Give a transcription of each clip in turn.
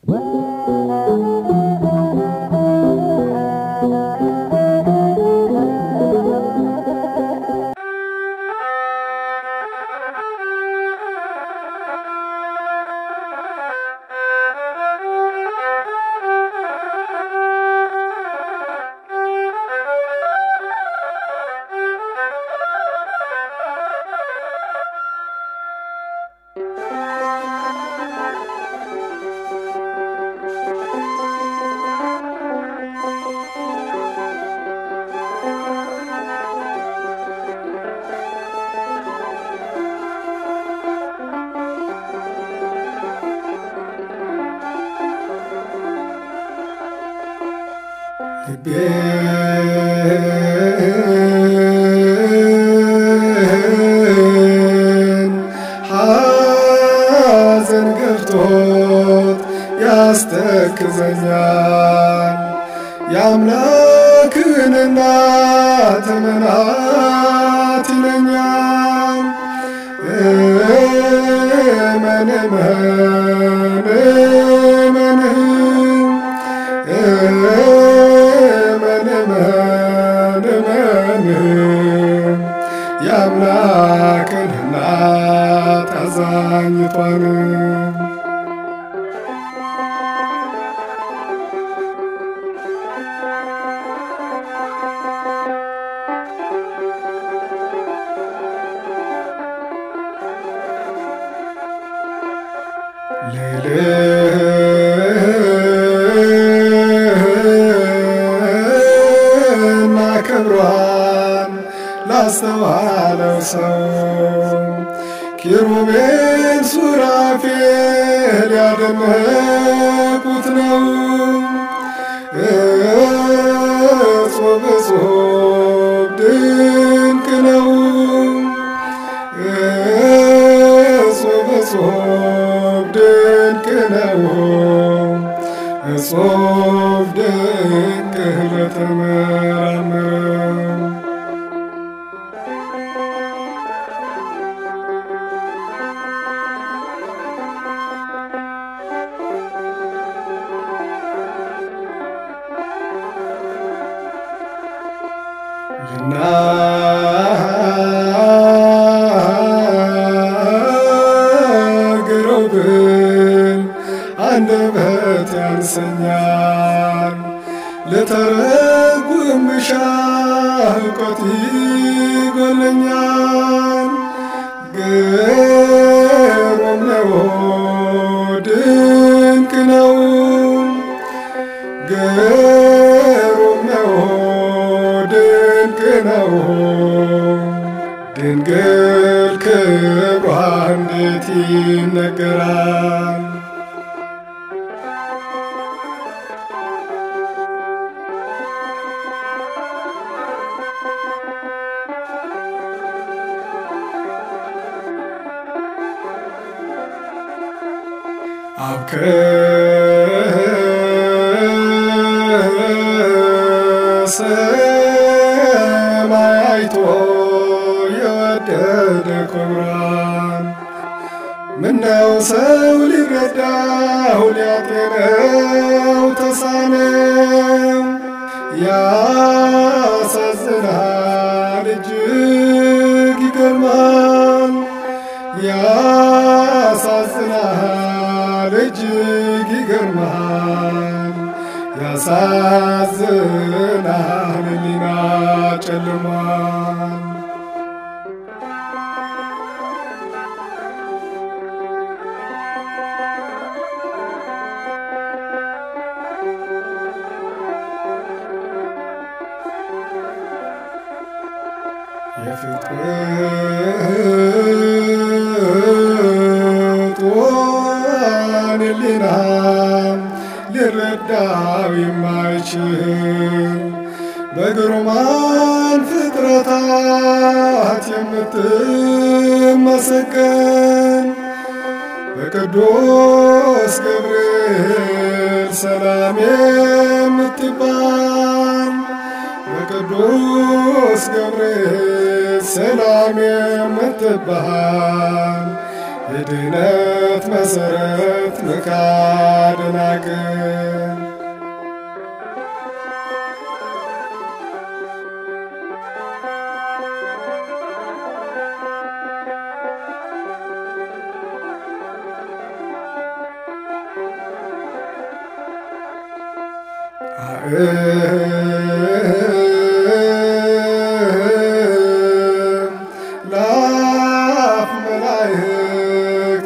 ልቤን ሐዘን ገፍቶት ያስተክዘኛል የአምላክን እናት እመናት ይለኛል። እመን እመን እመን እመን እመን እመን የአምላክን እናት አዛኝቷን ልዕልና ክብሯን ላስተዋለው ሰው ኪሩቤል ሱራፌል ያደነቁት ነው። እጹብ እጹብ ድንቅ ነው። እጹብ እጹብ ድንቅ ነው። እጹብ ድንቅ ለተመራመረ ልናገረው ብል አንደበት ያንሰኛል። ልተረጉም ብሻ እውቀት ይጎለኛል። ግሩም ነው ድንቅ ነው ግሩም ነው ድንቅ ነው ድንግል ክብሯ እንዴት ይነገራል። ከሰማይ አይቶ የወደደ ክብሯን ምነው ሰው ሊረዳው ሊያጤነው ተሳነው። ያሳዝናል እጅግ ይገርማል። ያሳዝናል እጅግ ይገርማል። ያሳዝናል ሕሊና ጨልሟል። የፍጥረቷን ሕሊና ሊረዳው የማይችል በግሩማን ፍጥረታት የምትመሰገን በቅዱስ ገብርኤል ሰላም የምትባል በቅዱስ ገብርኤል ሰላም የምትባል የድነት መሰረት መካደናቅን ለአፍ መላእክት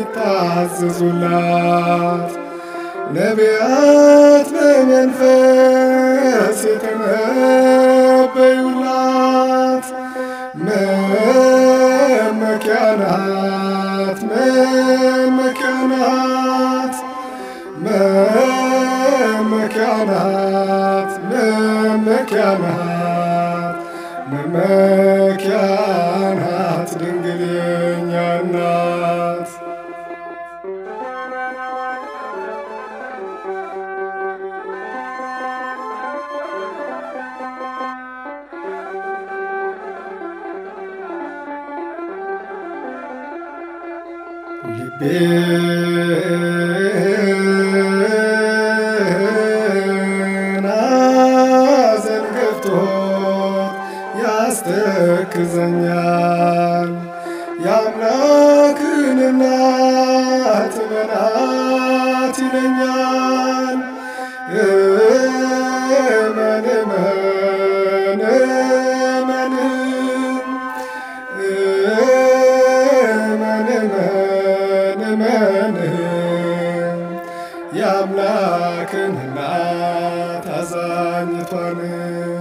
የሚታዘዙላት ነቢያት በመንፈስ የተነበዩላት መመኪያ ናት መመኪያ ናት መመኪያ ናት መመኪያ ናት መመኪያ ናት ድንግል የእኛ እናት ልቤ ሐዘን ገብቶት ያስተክዘኛል የአምላክን እናት በናት ይለኛል እመን እመን እመን እመን እመን እመን የአምላክን እናት አዛኝቷን